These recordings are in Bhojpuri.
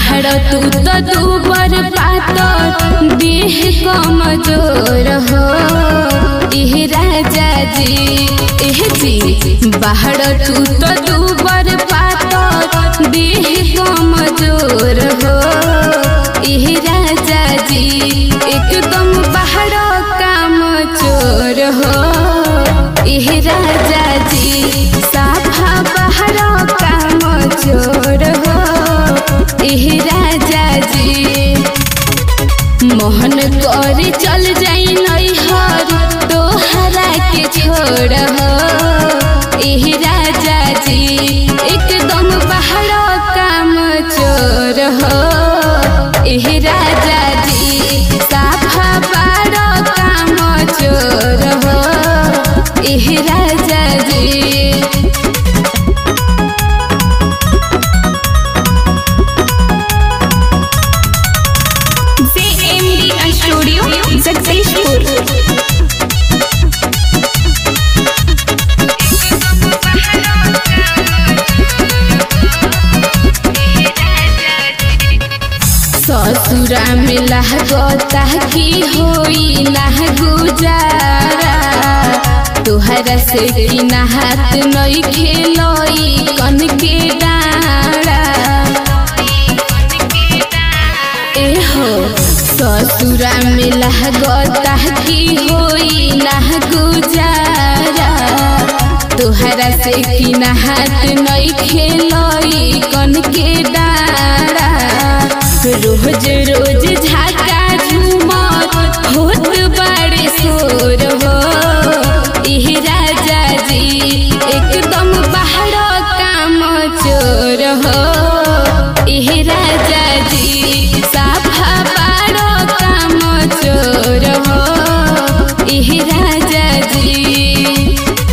बाहर तू तो दूबर पातर देह कमजोर हो एह राजा जी एह जी बाहर तू तो दूबर पातर देह कमजोर हो एह राजा जी एकदम बाहर काम चोर हो एह राजा जी साफा बाहर काम चोर हो एह राजा जी मोहन कर चल जाई नैहर तोहरा के छोड़ हो एह राजा जी एकदम बाहर काम चोर हो एह राजा जी साफा बार काम चोर हो एह राजा जी JMD Studio, Jagdishpur. ससुरा में लहगता की होई ना गुजारा तुहरा से की नहात नई खेलोई कन के डारा एहो ससुरा में लहगता की होई ना गुजारा तुहरा से की नहात नई खेलोई कन के डारा रोज रोज झाका झूमर होत बड़े शोर हो एह राजा जी एकदम बाहर काम चोर हो एह राजा जी साफा बार काम चोर हो एह राजा जी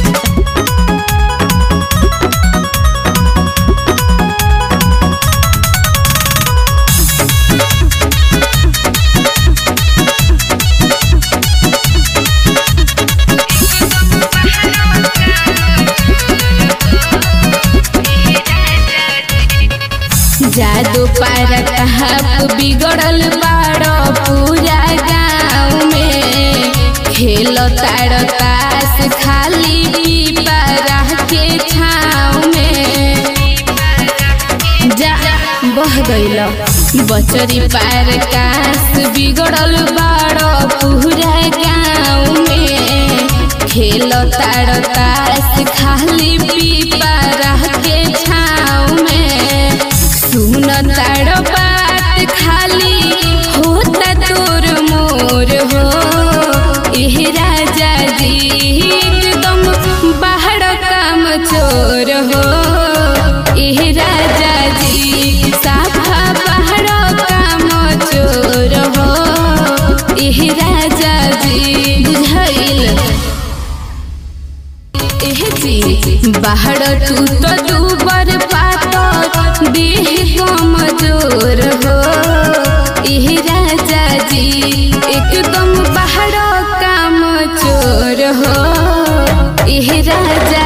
जादू पार कहाप बिगड़ल बाड़ो पूरा गाँव में खेल ताड़ तास खाली पीपरा के छाँव में जा बह गइल बचरी पार कास बिगड़ल बाड़ो पूरा गाँव में खेल ताड़ तास खाली पीपरा के छाँव में सुन ताड़ बात खाली होता तोर मोर हो एह राजा जी एकदम बाहर काम चोर हो एह राजा जी साफा बाहर काम चोर हो एह राजा जी बुझाइल एह जी बाहर तू तो दूबर पातर देह कमजोर हो एह राजा जी एकदम बाहर काम चोर हो एह राजा